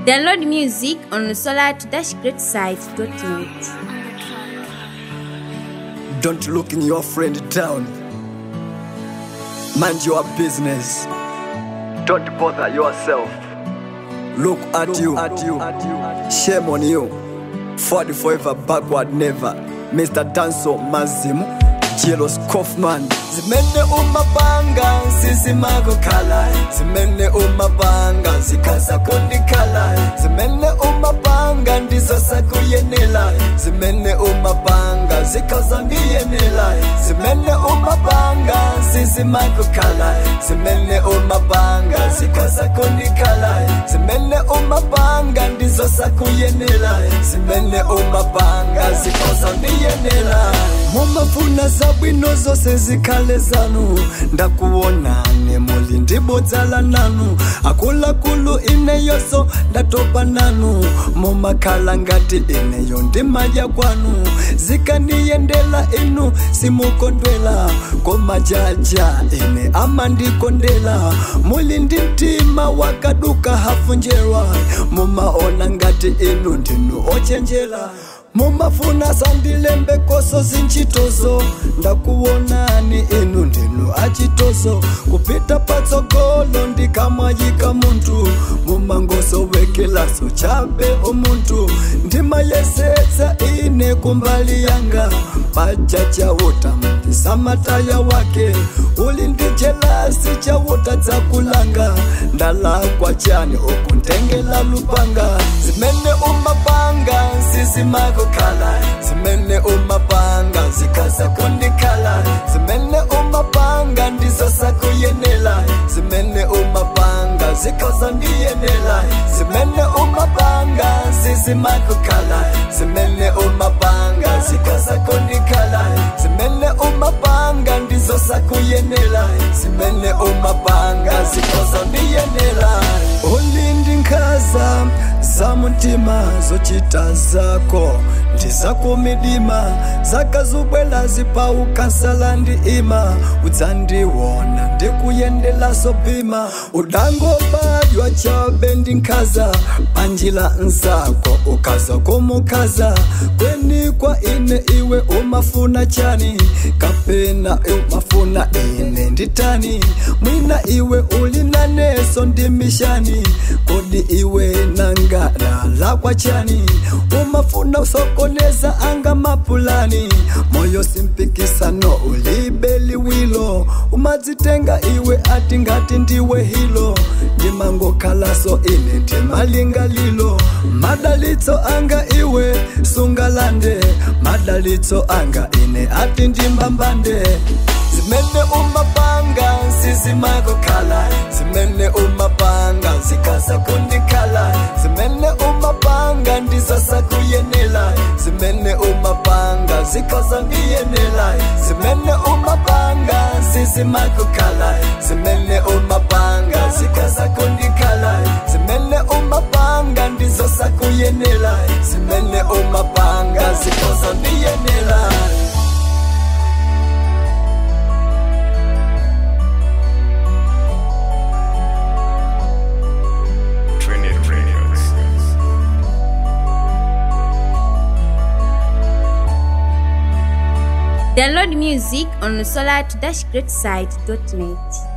Download music on solar-greatside.net. Don't look in your friend down. Mind your business. Don't bother yourself. Look at you, at you, at you. Shame on you. Forward forever, backward never. Mr. Danso Mazimu, Jealous Kaufman. Zimene umabanga, sisi kala. Zimene umabanga, zikaza kala. Zimene umabanga, ndizo sakuyenela. Zimene umabanga, zikaza ndiyenela. Zimene umabanga, sisi kala. Zimene umabanga, zikaza kala. Zimene umabanga, ndizo sakuyenela. Zimene umabanga, zikaza ndiyenela. mumafuna zabwino zose zikhale zanu ndakuonani muli ndibodzala nanu akuluakulu ineyoso ndatopa nanu mumakhala ngati ineyo ndimadya kwanu zikaniyendela inu simukondwela komajaja ine amandikondela muli ndi mtima wakaduka hafunjerwa mumaona ngati inu ndinu ochenjela mumafuna sandilembe koso zinchitozo ndakuonani inu ndinu achitozo kupita patsogolo ndikamwayika muntu mumangosowekelaso chabe omuntu ndimayesetsa ine kumbali yanga paja chauta samataya wake uli ndi jelasi chauta dzakulanga ndalakwa chani okuntengela lupanga zimene umapanga zizimagokhala zimene umapanga zikaza kundikhala zimene umapanga ndizo sakuyenela zimene umapanga zikaza ndiyenela zimene umapanga zizimagokhala zimene umapanga zikaza kundikhala zimene umapanga ndizo sakuyenela zimene umapanga zikaza ndiyenela ulindi nkhaza za mutima zochita zako ndizakumidima zakazubwela zipaukansala ndi ima udzandiwona ndikuyendelaso bhima udangobadwa chabe ndi nkhaza panjila nzako ukaza kumukhaza kweni kwa ine iwe umafuna chani kapena umafuna ine nditani mwina iwe uli naneso ndi mishani kodi iwe nangada lakwa chani umafuna usokoneza anga mapulani moyo simpikisano ulibe liwilo umadzitenga iwe ati ngati ndiwe hilo ndimangokhalaso ine ndimalingalilo madalitso anga iwe sungalande madalitso anga ine ati ndimbambande zimene umapanga zizimagokhala zimene umapanga zikaza kundikhala zimene umapanga ndizasakuyenela zimene umapanga zikaza ndiyenela zimene umapanga zizimagokhala zimene umapanga zikaza kundikhala zimene umapanga ndizosakuyenela zimene umapanga zikaza ndiyenela Trinity Radios. Download music on solar-greatside.net.